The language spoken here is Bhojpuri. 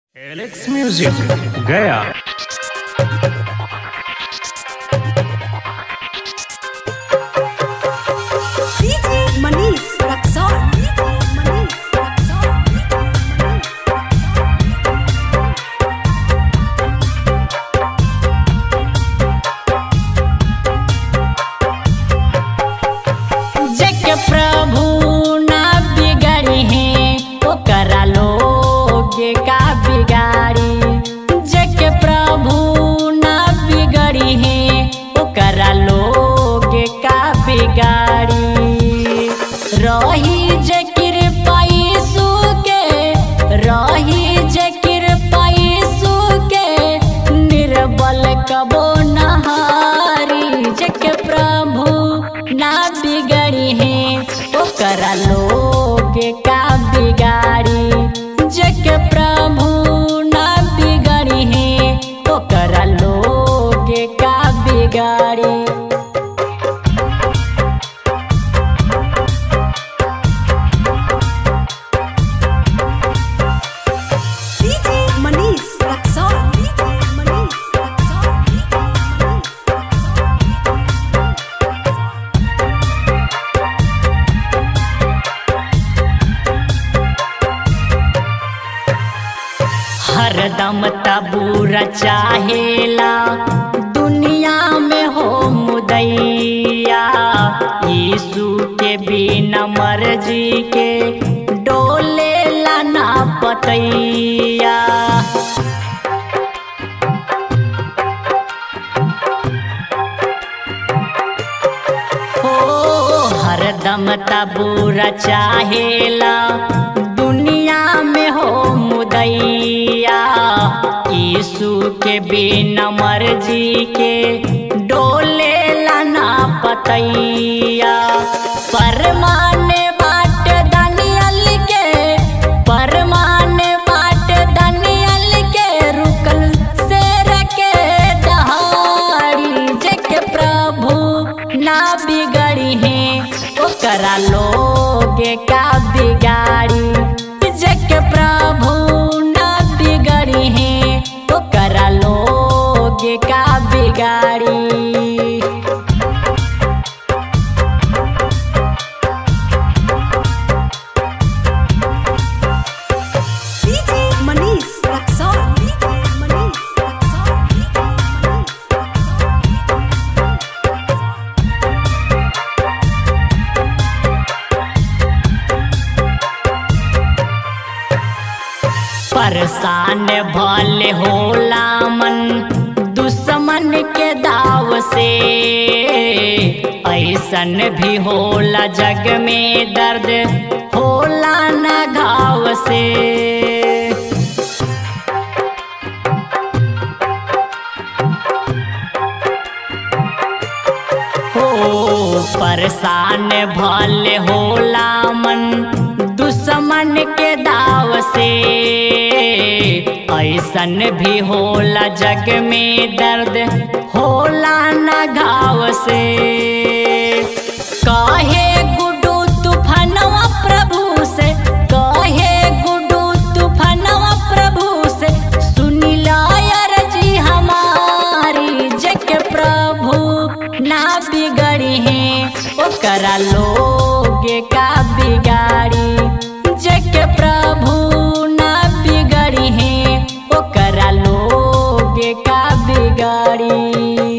एलेक्स म्यूजिक गया DJ Manish Raksol. DJ Manish Raksol. जग प्रभु ना बिगड़ी है ओकरा लोग का बिगाड़ी जग प्रभु ना बिगड़ी है ओकरा लोग का बिगाड़ी रही जे कृपा यीशु के रही जे कृपा यीशु के निर्बल कबो नहारी जग प्रभु ना बिगड़ी है ओकरा लोग का बिगाड़ी जग प्रभु ना बिगड़ी है ओकरा लोग का बिगाड़ी DJ Manish Raksol. DJ Manish Raksol. DJ Manish हरदम तबूरा चाहेला दुनिया में हो मुदैया यीशु के बिना मर्जी के डोले लाना पतैया हो हरदम तबूरा चाहेला दुनिया में हो मुदैया यीशु के बिना मर्जी के डोले लाना पतैया परमाने बाट दानियल के परमाने बाट दानियल के रुकल से रखे दहाड़ी जग प्रभु ना बिगड़ी है ओकरा लोग का बिगाड़ी जग प्रभु ना बिगड़ी है ओकरा लोग का बिगाड़ी DJ Manish Raksol. DJ Manish Raksol. DJ Manish परेशान भले होला मन दुश्मन के दाव से ऐसन भी होला जग में दर्द होला न घाव से हो परेशान भले होला मन दुश्मन के दाव से ऐसन भी होला जग में दर्द होला न घाव से कहे गुडू तूफानवा प्रभु से कहे गुडू तूफानवा प्रभु से सुनिला जी हमारी जग प्रभु ना बिगड़ी है ओकरा लोग का बिगाड़ी जग प्रभु ना बिगड़ी है ओकरा लोग का बिगाड़ी